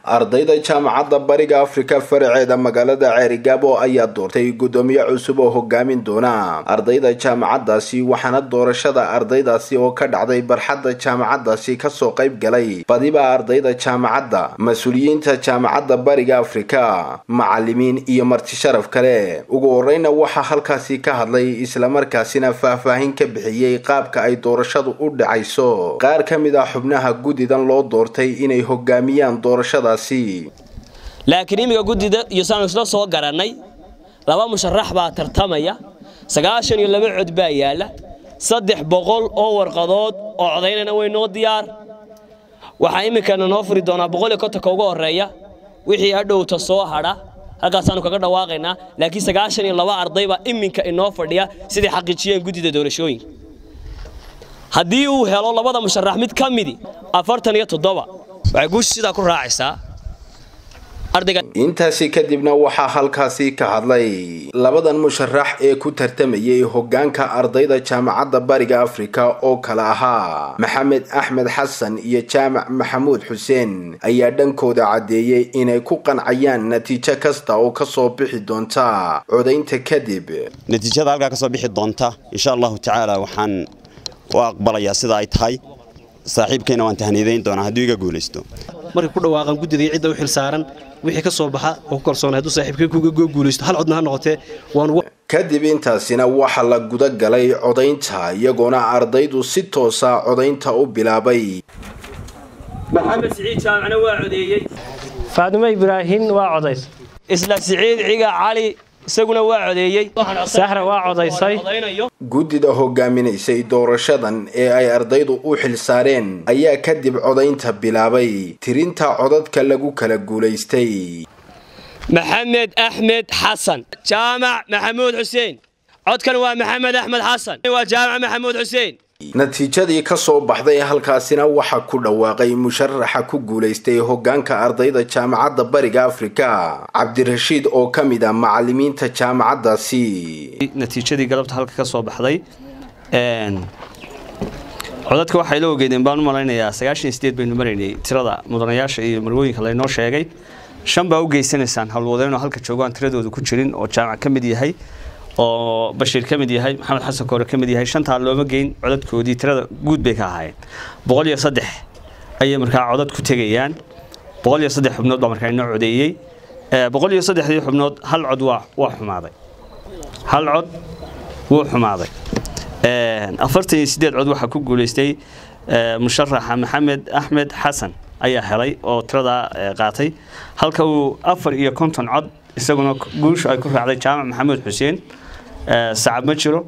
ardayda jaamacadda bariga afrika faraceeda magaalada ceerigaabo ayaa doortay guddoomiye cusub oo hogaamin doona ardayda jaamacaddaasi waxaana doorashada ardaydaasi oo ka dhacday barxadda jaamacaddaasi kasoo qayb galay badiba ardayda jaamacadda mas-uuliyiinta jaamacadda bariga afrika macalimiin iyo marti sharaf kale ugu horeyna waxaa halkaasi ka hadlay islamarkaasina faahfaahin ka bixiyey qaabka ay doorashadu u dhacayso qaar ka mid ah xubnaha guddidan loo doortay inay hogaamiyaan doorashadaasi laakiin imiga guddida iyo saanu isla soo garannay laba musharax baa tartamaya sagaashan iyo laba cod baa yaalla saddex boqol oo warqadood oo codaynana way noo diyaar waxaa iminkana noo furi doonaa boqol iyo kontonka ugu horreeya wixii hadhowta soo hadha halkaasaanu kaga dhawaaqaynaa laakiin sagaashan iyo laba arday baa iminka inoo fadhiya siday xaqiijiyeen guddida doorashooyinka haddii uu helo labada musharax mid ka midi afartan iyo toddoba waxay guusha sidaa ku raacaysaa intaasi kadibna waxaa halkaasi ka hadlay labadan musharax ee ku tartamayay hogaanka ardayda jaamacadda bariga afrika oo kale ahaa maxamed axmed xasan iyo jaamac maxamuud xuseen ayaa dhankooda caddeeyey inay ku qancayaan natiijo kasta oo kasoo bixi doonta codaynta kadib natiijada halkaa kasoo bixi doonta insha allahu tacaala waxaan u aqbalayaa sida ay tahay saaxiibkayna waan tahniidayn doonaa hadduu iga guulaysto markay ku dhawaaqaan guddidii cidda u xil saaran wixii ka soo baxa oo ku kalsoonay hadduu saaxiibkay kuga guulaysto hal codna ha noqotee waan kadib intaasina waxaa la guda galay codaynta iyagoona ardaydu si toosa codaynta u bilaabay maxamed siciid jaamacna waa codeeyey faadimo ibraahin waa codays isla siciid ciga cali isaguna waa codeeyey sahra waa codaysay guddida hogaaminaysay doorashadan ee ay ardaydu u xil saareen ayaa kadib codaynta bilaabay tirinta codadka lagu kala guulaystay maxamed axmed xasan jaamac maxamuud xuseen codkan waa maxamed axmed xasan waa jaamac maxamuud xuseen natiijadii ka soo baxday halkaasina waxaa ku dhawaaqay musharaxa ku guulaystay hogaanka ardayda jaamacadda bariga afrika cabdirashiid oo ka mid ah macalimiinta jaamacaddaasi natiijadii galabta halka ka soo baxday codadka waxay la ogeedeen baan u malaynayaa sagaashan sideed baynu maraynay tirada mudanayaasha iyo marwooyinka laynoo sheegay shan baa u geysanaysaan howlwadeenoo halka joogaan tiradooda ku jirin oo jaamac ka mid yahay oo bashiir ka mid yahay maxamed xasan koore ka mid yahay shantaa looma geyn codadkoodii tirada guud bay ka ahaayeen boqol iyo saddex ayay markaa codad ku tegayaan boqol iyo saddex xubnood baa markaa inoo codeeyey boqol iyo saddexdii xubnood hal cod waa waa xumaaday hal cod wuu xumaaday afartan iyo sideed cod waxaa ku guulaystay musharaxa maxamed axmed xasan ayaa helay oo tiradaa qaatay halka uu afar iyo konton cod isaguna guushu ay ku raacday jaamac maxamuud xuseen sacab ma jiro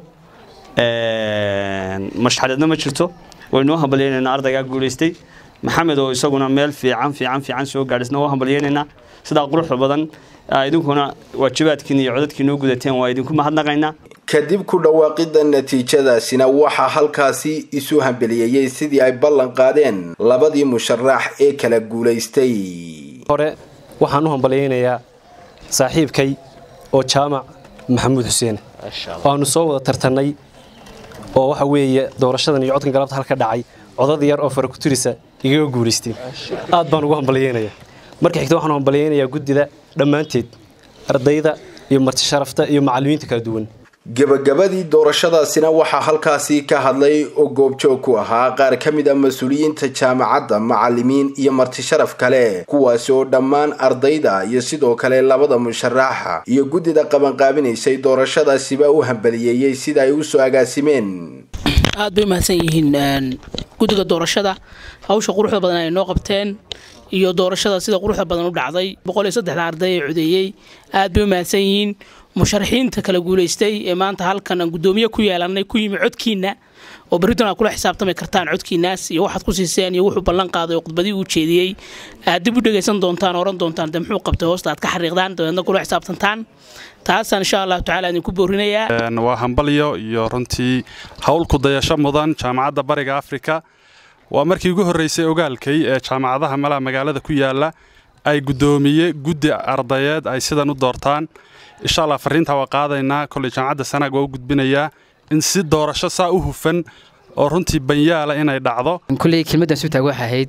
mashxareedna ma jirto waynoo hambalyaynaynaa ardaygaa guulaystay maxamed oo isaguna meel fiican fiican fiican soo gaadhisna waa hambalyaynaynaa sidaa quruxda badan idinkuna waajibaadkiina iyo codadkiina u gudateen waa idinku mahadnaqaynaa kadib ku dhawaaqida natiijadaasina waxaa halkaasi isu hambeliyeeyey sidii ay ballan qaadeen labadii musharax ee kala guulaystay hore waxaan u hambalyaynayaa saaxiibkay oo jaamac maxamuud xuseen waanu soo wada tartannay oo waxa weeye doorashadan iyo codkan galabta halka dhacay codad yar oo farakuturisa igaga guulaysteen aad baan ugu hambalyaynayaa marka xigta waxaan hambalyaynayaa guddida dhammaanteed ardayda iyo marti sharafta iyo macallimiinta kala duwan gebagabadii doorashadaasina waxaa halkaasi ka hadlay oo goobjoog ku ahaa qaar ka mid a mas-uuliyiinta jaamacadda macalimiin iyo marti sharaf kale kuwaasi oo dhammaan ardayda iyo sidoo kale labada musharaxa iyo guddida qabanqaabinaysay doorashadaasiba u hambaliyeeyey sida ay usoo agaasimeen aad bay umahadsan yihiin guddiga doorashada hawsha quruxda badan ay noo qabteen iyo doorashada sida quruxda badan u dhacday boqol iyo saddexda arday ee codeeyey aad bay umahadsan yihiin musharaxiinta kala guulaystay ee maanta halkan aan guddoomiye ku yeelanay ku yimi codkiina oo berritan aad kula xisaabtami kartaan codkiinaas iyo waxaad ku siiseen iyo wuxuu ballan qaaday oo khudbadii uu jeediyey aad dib u dhegaysan doontaan oran doontaan de muxuu qabtay hoosta aad ka xariiqdaan dabeedna kula xisaabtantaan taasaan insha allahu tacaala idinku boorinayaa waa hambalyo iyo runtii howl ku dayasho mudan jaamacadda bariga afrika waa markii ugu horreysay ogaalkay ee jaamacadaha malaha magaalada ku yaala ay guddoomiye guddi ardayeed ay sidan u doortaan insha allah fariintaa waa qaadaynaa koley jaamacadda sanaag waa u gudbinayaa in si doorasho saa u hufan oo runtii banyaala inay dhacdo kulley kelmaddaas u taag waxay ahayd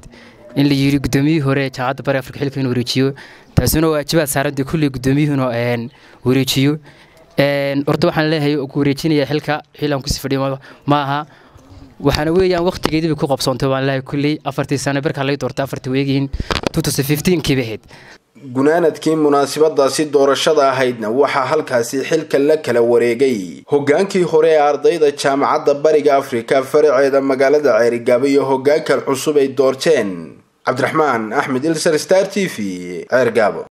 in la yidhi guddoomiyihii hore ee jaamacadda bari afrika xilka inuu wareejiyo taasina waa waajibaad saaran dee kulley guddoomiyuhuna wareejiyo horta waxaan leeyahay ku wareejinaya xilka xilaan kusii fadhiyo ma aha waxaana weeyaan waqtigeediiba ku qabsoontay waan leeyahay kulley afartii sano barkaa laga doortay afartii weegihiin kiiba ahayd gunaanadkii munaasabadaasi doorashada ahaydna waxaa halkaasi xilka la kala wareegay hogaankii hore ee ardayda jaamacadda bariga afrika faraceeda magaalada ceerigaabo iyo hogaankan cusub ay doorteen cabdiraxmaan axmed ilsar star t v ceergaabo